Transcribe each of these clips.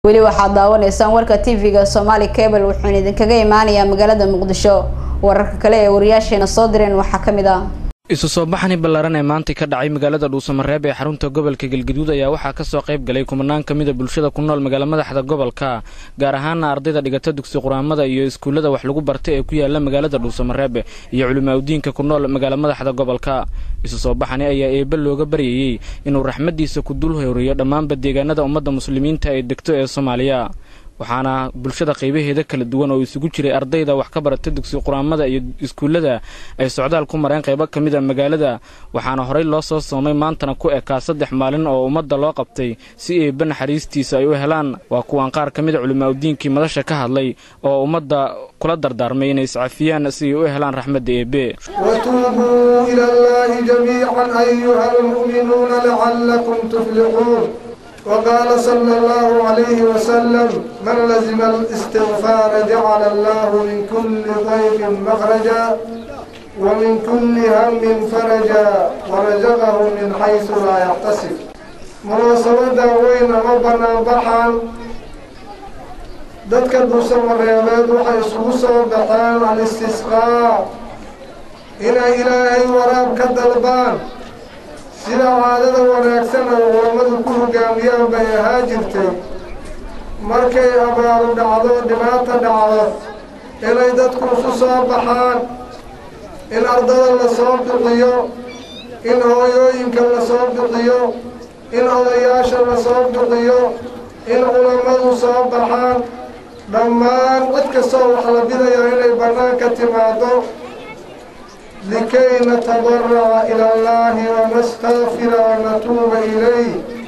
weli waxaad daawanaysaan warka tv-ga somaali cable wuxuuna idinkaga imaanayaa magaalada muqdisho wararka kale ee wariyaasheena soo direen waxaa ka mid ah isu soo baxani ballaaran ee maantay ka dhacay magaalada dhuusamareeb ee xarunta gobolka galgaduud ayaa waxaa ka soo qayb galay kumanaan ka mida bulshada ku nool magaala madaxda gobolka gaar ahaana ardayda dhigata dugsi quraamada iyo iskuullada wax lagu bartay ee ku yaala magaalada dhuusamareeb iyo culimaaudiinka ku nool magaala madaxda gobolka isu soo baxani ayaa eebbe looga baryayey inuu raxmaddiisa ku dul howriyo dhammaanba deegaanada ummadda muslimiinta ay degto ee soomaaliya waxaana bulshada qaybaheeda kala duwan oo isugu jiray ardayda wax ka barata dugsi quraamada iyo iskuullada ay socdaal ku mareen qaybo ka mid a magaalada waxaana horey loo soo soomay maantana ku ekaa saddex maalin oo ummadda loo qabtay si eebbe naxariistiisa ay u helaan waa kuwaan qaar ka mid a culimaaudiinkii madasha ka hadlay oo ummadda kula dardaarmay inay iscafiyaan si ay u helaan raxmadda eebbe وتوبوا إلى الله جميعا أيها المؤمنون لعلكم تفلحون وقال صلى الله عليه وسلم من لزم الاستغفار جعل الله من كل ضيق مخرجا ومن كل هم فرجا ورزقه من حيث لا يحتسب munaasabada weyna ma banaan baxaan dadka duusamareebeed waxay isugu soo baxeen al-istisqaa inay ilaahay waraab ka dalbaan sida caadada wanaagsan oo culammadu ku hogaamiyaan bay ahaa jirtay markay abaaru dhacdo dhibaata dhacdo inay dadku isu soo baxaan in ardada la soo bixiyo in hooyooyinka la soo bixiyo in odayaasha la soo bixiyo in culammadu soo baxaan dhammaan cid kastoo wax la bidayaa inay bannaanka timaado likay natadaraca ila allahi wanastaqfira wanatuuba ilayh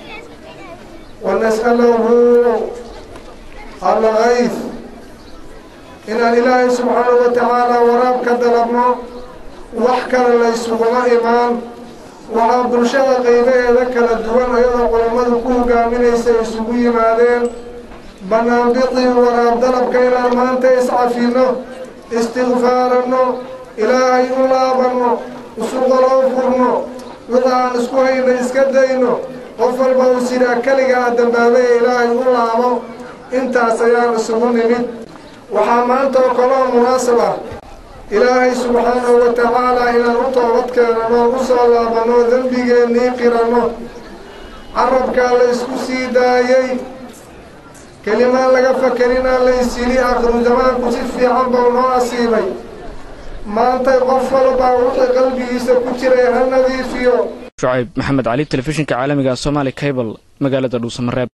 wanas'alahu algayf inaan ilaahay subxaanahu wa tacaala waraab ka dalabno wax kale laysuguma imaan waxaa bulshada qaybaheeda kala duwan ayadoo culammadu ku hogaaminaysa isugu yimaadeen banaanbiqii waraab dalabka inaan maanta iscafinno istikfaaranno ilaahay u laabanno isuqaloo furno wixii aan isku hayna iska dayno qof walba uu sidaa keliga ah dambaabaya ilaahay u laabo intaas ayaan isugu nimid waxaa maanta oo kaloo munaasab ah ilaahay subxaanahu wa tacaalaa inaan u toobad keenano u soo laabanno dembigeennii qiranno carabkaa la isku sii daayey kelimaan laga fakelinaa laysili akhiru zamaanku si fiican bau noo asiibay maantay qof walbaa wixii qalbigiisa ku jiray ha nadiifiyo shucayb maxamed cali telefishinka caalamiga somaali cable magaalada dhuusamareeb